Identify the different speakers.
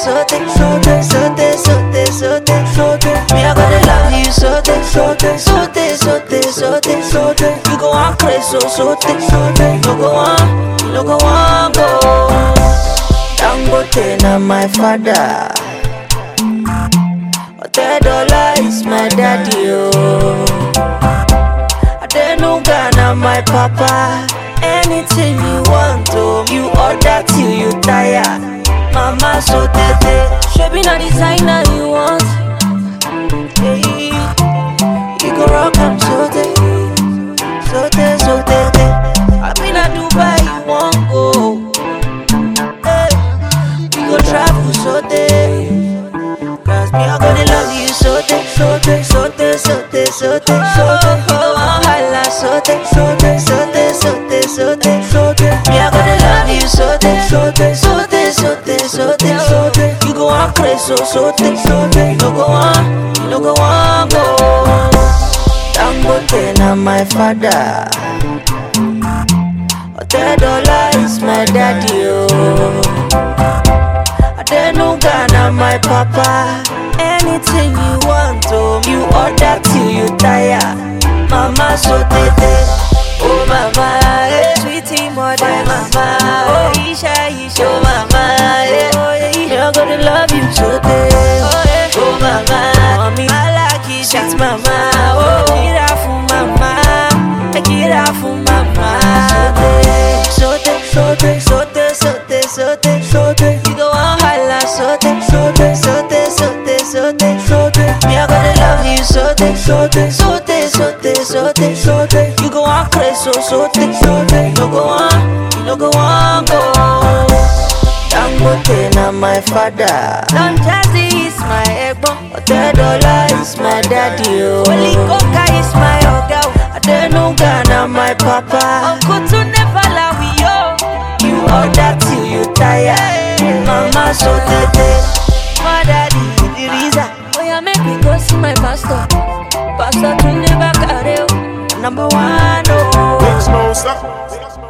Speaker 1: sote, sote, sote, sote, sote, sote. Me I gonna love you sote, sote, sote, sote, sote, sote. You go on crazy, so sote, sote. You go on, you no go on go. Dangote na my father. Otedola is my daddy, oh. Adenuga na my papa. Anything you want, oh, you order till you tire. Mama so tete, shebi na designer you want. Hey, you go rock am so tete, so tete, so tete. I been a Dubai, you want go. Hey, we go travel so tete. Cause me, I gonna love you so te, so te, so te, so te, so te, so te. You go on holla so te, so te, so te, so te, so te, so te. Me, I gonna love you so te, so te, so te, so te, so te, so te. You go on crazy so so te, so te. You no go on, you no go on go. Dangote na my father. Otedola is my daddy, oh. Adenuga na my papa. Anything you want, oh, you order till you tire. Mama so tete, oh mama, eh. sweetie mother, mama, oh Isha, Isha, oh mama, eh. oh yeah, you're gonna love you so tete, oh, yeah. oh mama, mommy, I like it, sweet mama, oh, get out for mama, get out for mama, so tete, so tete, so tete, so tete, so tete, so tete, you go on holla, so tete, so tete, so tete, so tete, so tete, so tete, me I gonna love you so tete, so tete, so tete, so tete, so tete, so tete, you go on crazy, so so tete, so tete, you no go on, you no go on go. Dangote na my father. Don Jazzy is my egbon. Otedola is my daddy. Oh. Holy Coca is my oga. Adenuga na my papa. Uncle to never lie we yo. You order till you tire. Mama so tete. My daddy the reason. Oh yeah, make me go see my pastor. Pastor to never carry. Number one, oh.
Speaker 2: Big Smoke, stop.